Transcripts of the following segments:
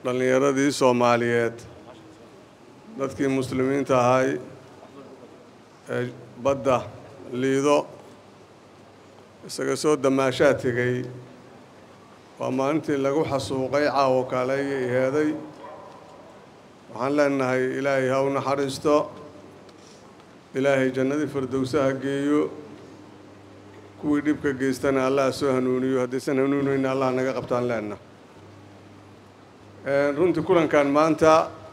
dhallinyaradii soomaaliyeed dadkii muslimiinta ahay ee badda liido isaga soo damaashaa tegey waa maalintii lagu xasuuqay caawo kale iyo iheeday waxaan leenahay ilaahay ha u naxariisto ilaahay jannadii firdowsaha geeyo kuwii dhibka geystana allah soo hanuuniyo haddaysan hanuunayna allah naga qabtaan leenna runtii kulankan maanta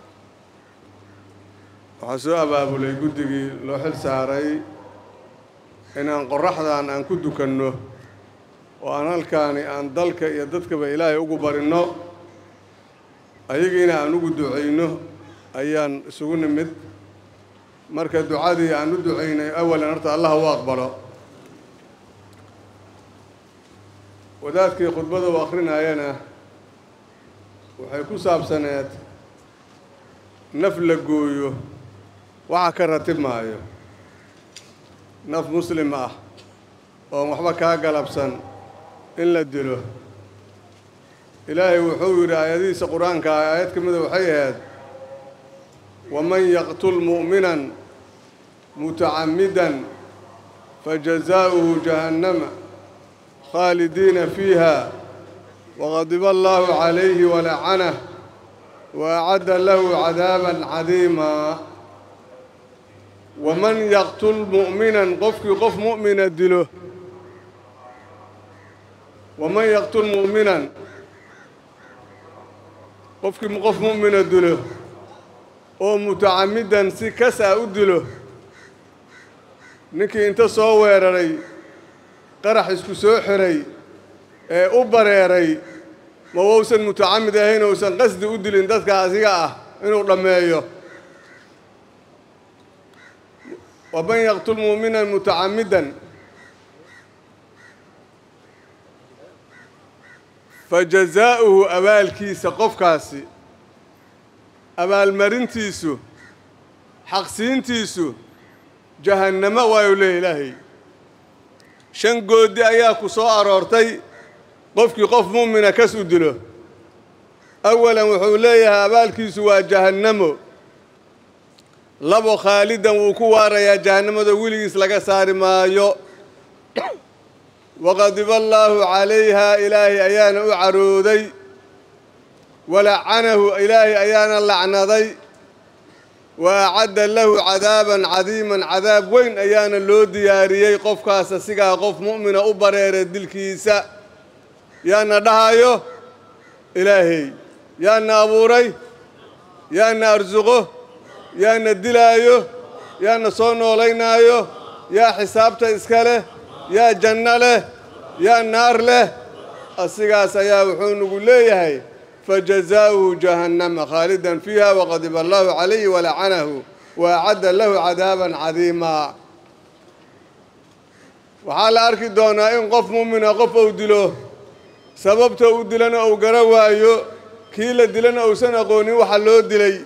waxaa soo abaabulay guddigii loo xil saaray inaan qorraxdan aan ku dukanno oo aan halkaani aan dalka iyo dadkaba ilaahay ugu barinno ayagiina aan ugu ducayno ayaan isugu nimid marka ducadii aan u ducaynay awalan horta allah u aqbalo wadaadkii khudbada u akhrinayana waxay ku saabsaneed naf la gooyo waxa ka ratib maayo naf muslim ah oon waxba kaa galabsan in la dilo ilaahay wuxuu yidhi aayadihiisa qur-aanka ah aayad ka mida waxay ahayd waman yaqtul mu'minan mutacammidan fajazaa'uhu jahannama khaalidiina fiiha waqadiba allaahu calayhi walacanah wa acadda lahu cadaaban cadiimaa waman yaqtul mu'minan qofkii qof mu'mina dilo waman yaqtul mu'minan qofkii qof mu'mina dilo oo mutacammidan si kas ah u dilo ninkii inta soo weeraray qarax isku soo xiray ee u bareeray ma wousan mutacammid ahayn ousan qasdi u dilin dadka asiga ah inuu dhammeeyo waman yaqtul mu'minan mutacammidan fa jazaa'uhu abaalkiisa qofkaasi abaalmarintiisu xaqsiintiisu jahannamo waayu leeya ilaahay shan goodi ayaa ku soo aroortay qofkii qof mu'mina kas u dilo awalan wuxuu leeyahay abaalkiisu waa jahannamo labo khaalidan wuu ku waarayaa jahannamada weligiis laga saari maayo waqadiba allaahu calayhaa ilaahay ayaana u carooday walacanahu ilaahay ayaana lacnaday wa acadda lahu cadaaban cadiiman cadaab weyn ayaana loo diyaariyey qofkaas asigaa qof mu'mina u bareeray dilkiisa yaana dhahayo ilaahay yaana abuuray yaana arsuqo yaana dilaayo yaana soo noolaynaayo yaa xisaabta iska leh yaa janno leh yaa naar leh asigaas ayaa wuxuu nagu leeyahay fajazaa'uhu jahannama khaalidan fiiha waqadiba allahu calayhi walacanahu wa acadda lahu cadaaban cadiimaa waxaa la arki doonaa in qof mu'mina qof uu dilo sababta u dilana uu gara waayo kii la dilana uusan aqoonin waxa loo dilay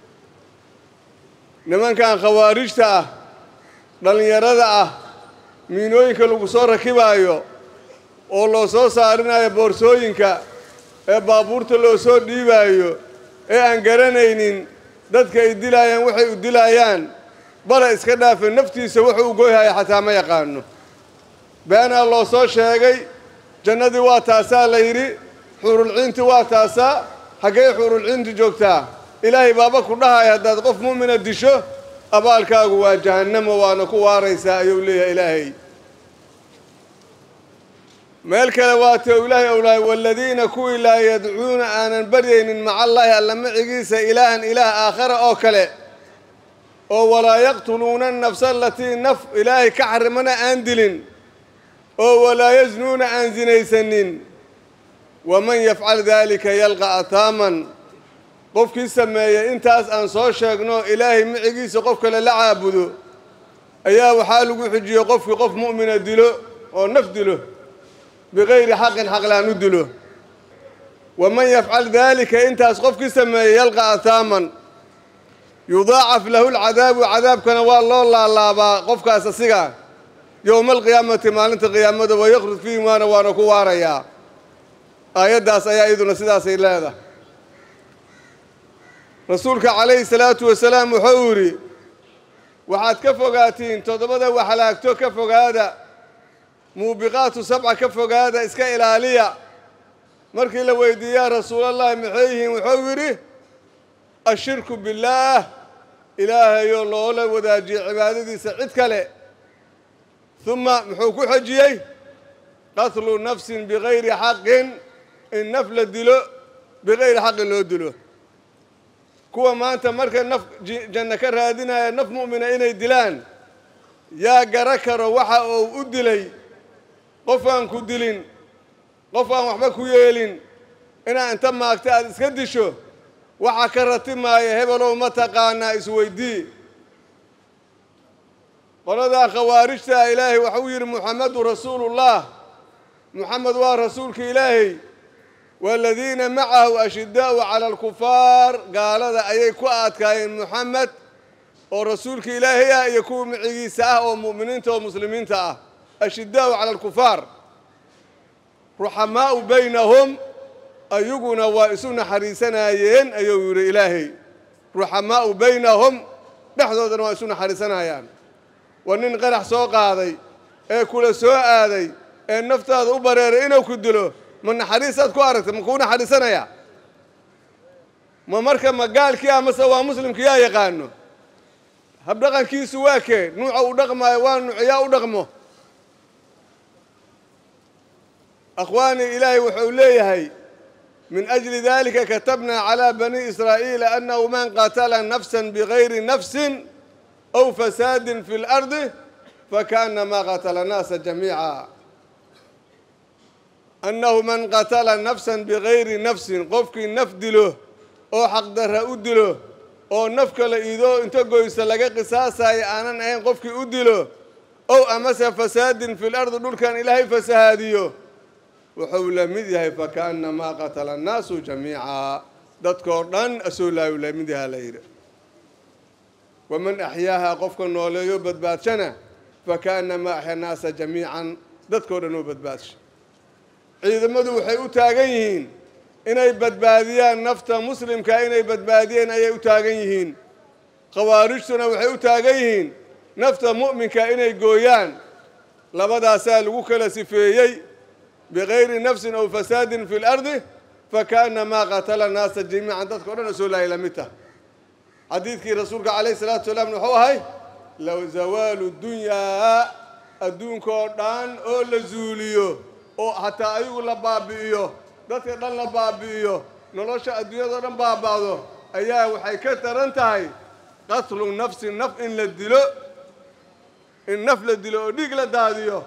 nimankan khawaarijta ah dhallinyarada ah miinooyinka lagu soo rakibaayo oo loo soo saarinayo boorsooyinka ee baabuurta loo soo dhiibaayo ee aan garanaynin dadka ay dilaayaan waxay u dilaayaan bala iska dhaafe naftiisa wuxuu u goyhaya xataa ma yaqaano beenaa loo soo sheegay jannadii waa taasaa la yidhi xuurulciinti waa taasaa haggay xuurulciinti joogtaa ilaahay baaba ku dhahaya haddaad qof mu'mina disho abaalkaagu waa jahannamo waana ku waaraysaa ayuu leeyahay ilaahay meel kale waate u ilaahay owlahay waaladiina kuwii laa yadcuuna aanan baryaynin maca allaahi alla macigiisa ilaahan ilaah aakhara oo kale oo walaa yaqtuluuna annafsa alatii naf ilaahay ka xarimana aan dilin oo walaa yasnuuna aan sinaysanin waman yafcal daalika yalqa ataaman qofkii sameeyey intaas aan soo sheegno ilaahay micigiisa qof kale la caabudo ayaa waxaa lagu xijiyey qofkii qof mu'mina dilo oo naf dilo bikayri xaqin xaqlaan u dilo waman yafcal daalika intaas qofkii sameeyey yalqa ataaman yudaacaf lahu lcadaabu cadaabkana waa loo laalaabaa qofkaas asiga yowma alqiyaamati maalinta qiyaamada wayakrud fiihi maana waana ku waarayaa aayaddaas ayaa iyaduna sidaasay leedahay rasuulka calayhi salaatu wasalaam wuxuu yidhi waxaad ka fogaatiin toddobada waxalaagto ka fogaada muubiqaatu sabca ka fogaada iska ilaaliya markii la weydiiye yaa rasuulallahi maxay yihiin wuxuu yidhi ashirku billaah ilaahayoo loola wadaajiye cibaadadiisa cid kale uma muxuu ku xejiyey qatlu nafsin bigayri xaqin in naf la dilo bigayri xaqin loo dilo kuwa maanta marka naf janno ka raadinaya naf mu'mina inay dilaan yaa gara karo waxa uu u dilay qof aan ku dilin qof aan waxba ku yeelin inaa inta maagta aada iska disho waxa ka ratimaaya hebelow ma taqaanaa isweydii qoladaa khawaarijtaa ilaahay waxau yidhi muxamadu rasuulullah muxamed waa rasuulka ilaahay waaladiina macahu ashidaa'u cala alkufaar gaalada ayay ku adkaayeen muxamed oo rasuulka ilaahay ah iyo kuwa micigiisa ah oo mu'miniinta oo muslimiinta ah ashidaa'u cala alkufaar ruxamaa'u baynahum ayaguna waa isu naxariisanayeen ayuu yidhi ilaahay ruxamaa'u baynahum dhexdoodana waa isu naxariisanayaan waa nin qarax soo qaaday ee kula soo aaday ee naftaada u bareeray inuu ku dilo ma naxariisaad ku aragtay ma kuu naxariisanaya ma marka ma gaalkii ah mase waa muslimkii yaa yaqaano habdhaqankiisu waa kee nuuca u dhaqmaayo waa nuucyaa u dhaqmo akhwaanii ilaahay wuxuu leeyahay min ajli dalika katabnaa calaa bani israa'iila annahu man qatala nafsan bigayri nafsin aw fasaadin fi lardi fakaannamaa qatala annaasa jamiica annahu man qatala nafsan bigayri nafsin qofkii naf dilo oo xaqdarra u dilo oo naf kale idoo inta goysa laga qisaasayo aanan ahayn qofkii u dilo ow amase fasaadin fi lardi dhulkan ilaahay fasahaadiyo wuxuu la mid yahay fakaannamaa qatala annaasu jamiica dadkoo dhan asoo laayu la mid yahaa la yidhi waman axyaahaa qofka nooleeyo badbaadshana fakaannamaa axya naasa jamiican dadkoo dhan oo badbaadsha ciidamadu waxay u taagan yihiin inay badbaadiyaan nafta muslimka inay badbaadiyeen ayay u taagan yihiin khawaarijtuna waxay u taagan yihiin nafta mu'minka inay gooyaan labadaasaa lagu kala sifeeyey bigayri nafsin aw fasaadin fi lardi fakaannamaa qatala naasa jamiican dadka o dhan asoo laayay la mid tah xadiidkii rasuulka calayhi salaatu wasalaam wuxuu ahay low zawaalu dunyaa adduunkoo dhan oo la zuuliyo oo hataa ayagu la baabi'iyo dadka dhan la baabi'iyo nolosha adduunyadao dhan baaba'do ayaa waxay ka taran tahay qatlu nafsin naf in la dilo in naf la dilo oo dhiig la daadiyo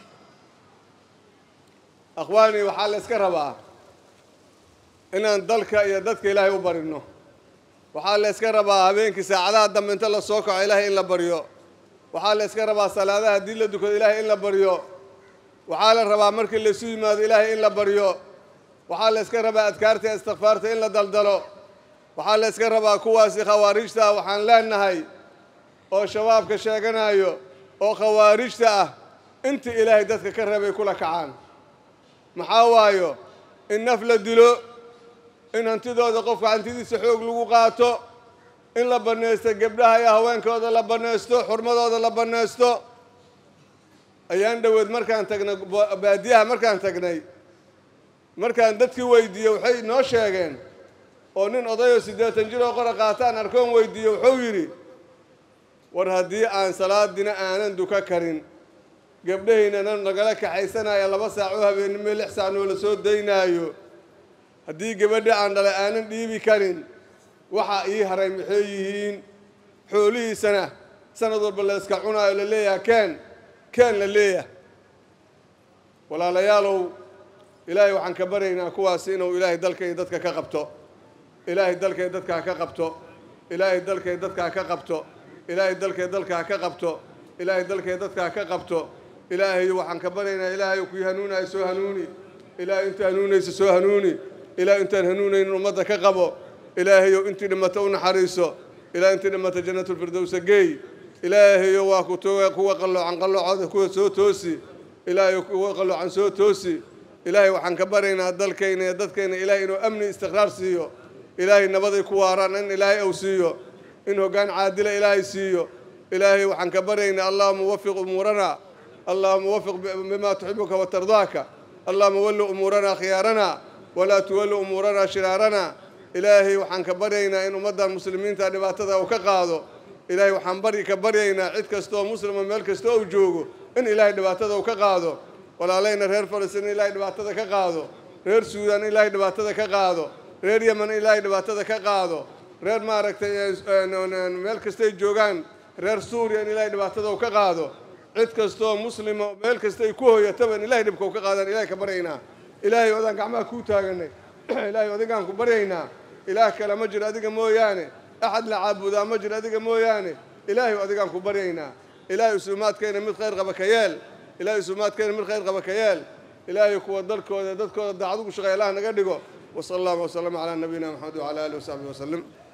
akhwaanii waxaa la yska rabaa inaan dalka iyo dadka ilaahay u barino waxaa la yska rabaa habeenkii saacadaha dambe inta la soo kaco ilaahay in la baryo waxaa la yska rabaa salaadaha haddii la dukado ilaahay in la baryo waxaa la rabaa markii laysu yimaado ilaahay in la baryo waxaa la yska rabaa adkaarta iyo istikfaarta in la daldalo waxaa la yska rabaa kuwaasi khawaarijta ah waxaan leenahay oo shabaabka sheeganayo oo khawaarijta ah inta ilaahay dadka ka reebay kula kacaan maxaa waayo in naf la dilo in hantidooda qofka hantidiisa xoog lagu qaato in la bannaysto gebdhaha iyo haweenkooda la bannaysto xurmadooda la bannaysto ayaan dhoweed markaan tagnay baadiyaha markaan tagnay markaan dadkii weydiiye waxay noo sheegeen oo nin odayoo siddeetan jir oo qora qaataan arkoon weydiiye wuxuu yidhi war haddii aan salaadina aanan duka karin gabdhahaynana nagala kaxaysanaya laba saac oo habeennimo lix saac noola soo daynaayo haddii gabadha aan dhalay aanan dhiibi karin waxaa ii haray maxay yihiin xoolihiisana sanad walba la yska cunaayo la leeyaha keen keen la leeyahay walaalayaalow ilaahay waxaan ka baryaynaa kuwaasi inuu ilaahay dalka iyo dadka ka qabto ilaahay dalka iyo dadka ha ka qabto ilaahay dalka iyo dadka ha ka qabto ilaahay dalka iyo dadka ha ka qabto ilaahay dalka iyo dadka ha ka qabto ilaahayo waxaan ka baryaynaa ilaahayo kii hanuunayo soo hanuuni ilaahay inta hanuunaysa soo hanuuni ilaahay intaan hanuunaynin ummadda ka qabo ilaahayow intii dhimata u naxariiso ilaahay intii dhimata jannatulfirdowsa geey ilaahayo waa ku toga kuwa qalloocan qalloocooda kuwa soo toosi ilaahayo kuwa qalloocan soo toosi ilaahay waxaan ka baryaynaa dalkayna iyo dadkayna ilaahay inuu amni istiqraar siiyo ilaahay nabaday ku waaraan in ilaahay ou siiyo in hoggaan caadila ilaahay siiyo ilaahay waxaan ka baryaynaa allahuma wafiq umuurana allahuma wafiq bima tuxibuka watardaaka allahuma walli umuurana khiyaarana walaa tuwalli umuurana shiraarana ilaahay waxaan ka baryaynaa in ummaddan muslimiinta dhibaatada uu ka qaado ilaahay waxaan bari ka baryaynaa cid kastooo muslima meel kastoo uu joogo in ilaahay dhibaatada uu ka qaado walaalayna reer falastiin in ilaahay dhibaatada ka qaado reer suudaan in ilaahay dhibaatada ka qaado reer yeman in ilaahay dhibaatada ka qaado reer maaragtay meel kastay joogaan reer suuriya in ilaahay dhibaatada uu ka qaado cid kastooo muslima meel kastay ku hoyataba in ilahay dhibka uu ka qaadaan ilahay ka baryaynaa ilaahay odaan gacmaha kuu taaganay ilaahay adigaan ku baryaynaa ilaah kale ma jiro adiga mooyaane axad la caabudaa ma jiro adiga mooyaane ilaahay adigaan ku baryaynaa ilaahay usuumaadkayna mid khayr qaba ka yeel ilaahay usuumaadkayna mid khayr qaba ka yeel ilaahay kuwa dalkooda dadkooda daacad ugu shaqeeya allah naga dhigo wasala allahu wasalama calaa nabiyina maxamed wacala alihi wasaxbihi wasalim